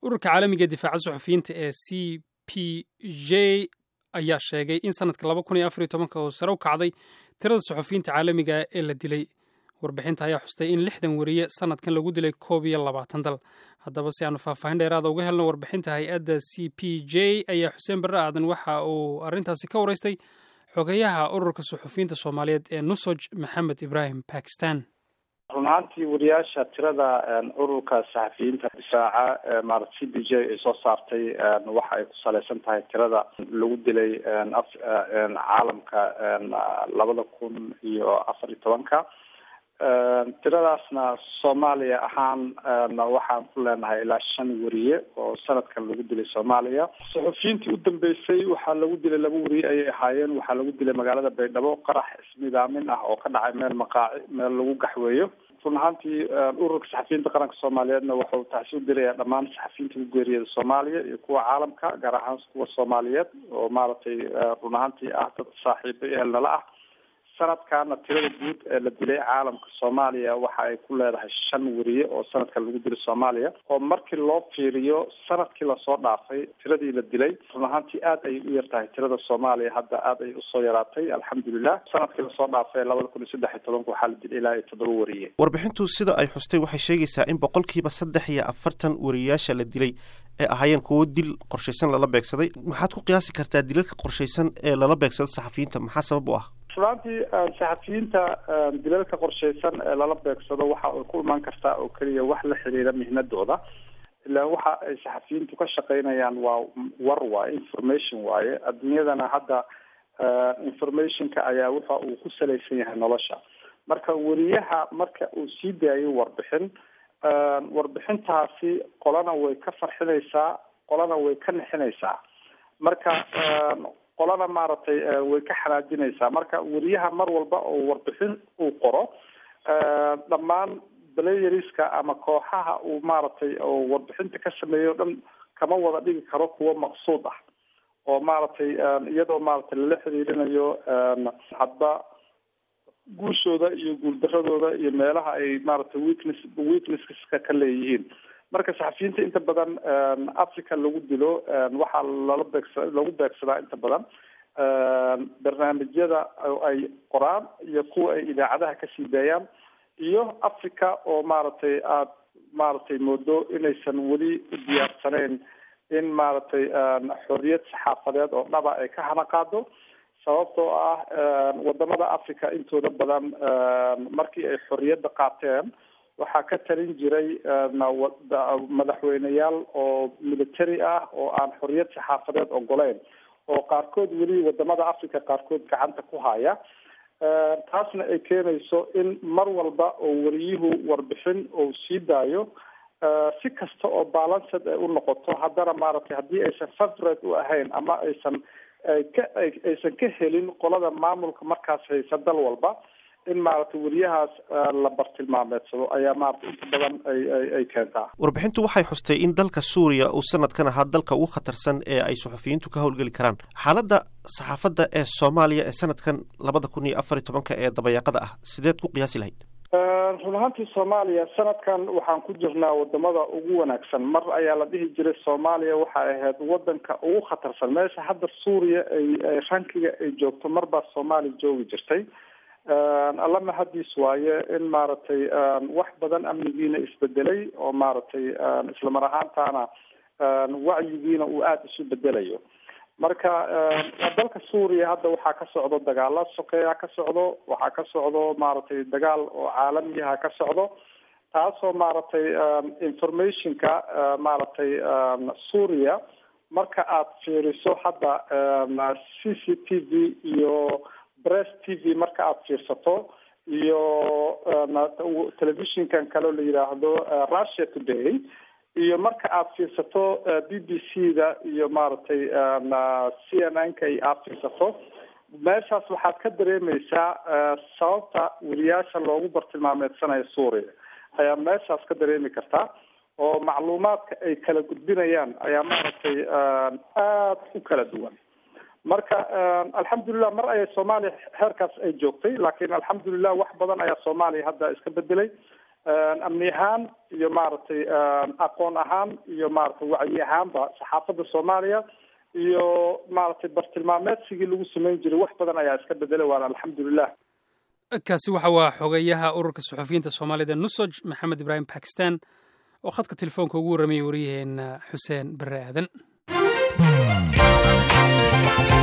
ururka caalamiga difaaca suxufiyiinta ee c p j ayaa sheegay in sanadka laba kun iyo afar iyo tobanka oo sare u kacday tirada suxufiyiinta caalamiga ee la dilay warbixinta ayaa xustay in lixdan weriye sanadkan lagu dilay koob iyo labaatan dal haddaba si aanu faahfaahin dheeraada uga helno warbixinta hay-adda c p j ayaa xuseen barre aadan waxa uu arrintaasi ka waraystay xogeyaha ururka suxufiyiinta soomaaliyeed ee nusoj maxamed ibraahim bakistan run ahaantii wariyaasha tirada ururka saxafiyiinta difaaca maarata c b j ay soo saartay waxa ay ku saleysan tahay tirada lagu dilay caalamka labada kun iyo afar iyo tobanka tiradaasna soomaaliya ahaan waxaan ku leenahay ilaa shan weriye oo sanadkan lagu dilay soomaaliya suxufiyiintii u dambeysay waxaa lagu dilay laba weriye ayay ahaayeen waxaa lagu dilay magaalada baydhabo qarax ismidaamin ah oo ka dhacay meel maqaaci meel lagu gaxweeyo run ahaantii ururka saxafiyiinta qaranka soomaaliyeedna wuxuu taasi u dirayaa dhammaan saxafiyiinta ku geeriyada soomaaliya iyo kuwa caalamka gaar ahaan kuwa soomaaliyeed oo maaragtay run ahaantii ah dad saaxiibo ehelnala ah sanadkaana tirada guud ee la dilay caalamka soomaaliya waxa ay ku leedahay shan weriye oo sanadkan lagu dilay soomaaliya oo markii loo fiiriyo sanadkii lasoo dhaafay tiradii la dilay run ahaantii aad ayay u yar tahay tirada soomaaliya hadda aad ay usoo yaraatay alxamdulilah sanadkii lasoo dhaafay labada kun iyo saddex iyo tobanka waxaa la dilay ilaa iyo toddoba weriye warbixintu sida ay xustay waxay sheegaysaa in boqolkiiba saddex iyo afartan weriyayaasha la dilay ee ahaayeen kuwo dil qorshaysan lala beegsaday maxaad ku qiyaasi kartaa dilalka qorshaysan ee lala beegsado saxafiyiinta maxaa sabab u ah runaaantii saxafiyiinta dilalka qorshaysan ee lala beegsado waxa ay ku imaan kartaa oo keliya wax la xiriira mihnadooda ilaa waxa ay saxafiyiintu ka shaqaynayaan waa war waaye information waaye adduunyadana hadda informationka ayaa waxa uu ku salaysan yahay nolosha marka weriyaha marka uu sii daayo warbixin warbixintaasi qolana way ka farxinaysaa qolana way ka nixinaysaa marka qolana maaragtay way ka xanaajinaysaa marka weriyaha mar walba oo warbixin uu qoro dhammaan blayeriska ama kooxaha uu maaragtay oo warbixinta ka sameeyo o dhan kama wada dhigi karo kuwo maqsuud ah oo maaragtay iyadoo maaragtay lala xiriirinayo hadba guushooda iyo guuldaradooda iyo meelaha ay maaragtay weakness weaknesska ka leeyihiin marka saxafiyiinta inta badan africa lagu dilo waxaa lala beegsa lagu beegsadaa inta badan barnaamijyada ay qoraan iyo kuwa ay idaacadaha kasii daayaan iyo africa oo maaragtay aada maaragtay moodo inaysan weli u diyaarsaneyn in maaragtay xorriyad saxaafadeed oo dhaba ay ka hana qaado sababtoo ah wadamada africa intooda badan markii ay xorriyadda qaateen waxaa ka talin jiray madaxweyneyaal oo military ah oo aan xorriyad saxaafadeed ogoleyn oo qaarkood weli wadamada africa qaarkood gacanta ku haya taasna ay keenayso in mar walba oo weriyuhu warbixin uu sii daayo si kasta oo balanced ay u noqoto haddana maaragtay haddii aysan favorate u ahayn ama aysan ka aysan ka helin qolada maamulka markaas haysa dal walba in maaragtay weriyahaas la bartilmaameedsado ayaa maaragtay inta badan ay ay ay keentaa warbixintu waxay xustay in dalka suuriya uu sanadkan ahaa dalka ugu khatarsan ee ay suxufiyiintu ka howlgeli karaan xaaladda saxaafadda ee soomaaliya ee sanadkan labada kun iyo afar iyo tobanka ee dabayaaqada ah sideed ku qiyaasi lahayd run ahaantii soomaaliya sanadkan waxaan ku jirnaa wadamada ugu wanaagsan mar ayaa la dhihi jiray soomaaliya waxay ahayd wadanka ugu khatarsan meesha hadda suuriya ay rankiga ay joogto marbaa soomaaliya joogi jirtay alla mahadiis waaye in maaragtay wax badan amnigiina isbedelay oo maaragtay islamar ahaantaana wacyigiina uu aada isu bedelayo marka dalka suuriya hadda waxaa ka socdo dagaala sokeeya ka socdo waxaa ka socdo maaragtay dagaal oo caalamiyaha ka socdo taasoo maaragtay informationka maaragtay suuriya marka aad fiiriso hadda c c t v iyo bress t v marka aada fiirsato iyo telefishinkan kaleo la yidhaahdo russia today iyo marka aada fiirsato b b c da iyo maaragtay c n n ka aada fiirsato meeshaas waxaad ka dareemeysaa sababta weriyaasha loogu bartilmaameedsanayo suuriya ayaa meeshaas ka dareemi kartaa oo macluumaadka ay kala gudbinayaan ayaa maaragtay aada u kala duwan marka alxamdulilah mar ayay soomaaliya heerkaas ay joogtay laakiin alxamdulilah wax badan ayaa soomaaliya hadda iska bedelay amni ahaan iyo maaragtay aqoon ahaan iyo maaragtay wacyi ahaanba saxaafadda soomaaliya iyo maaragtay bartilmaameedsigii lagu samayn jiray wax badan ayaa iska bedelay waana alxamdulilah kaasi waxa waa xogeyaha ururka suxufiyiinta soomaalida nusoj maxamed ibraahim bakistan oo khadka telefoonka ugu warramayay waryaheena xuseen barre aadan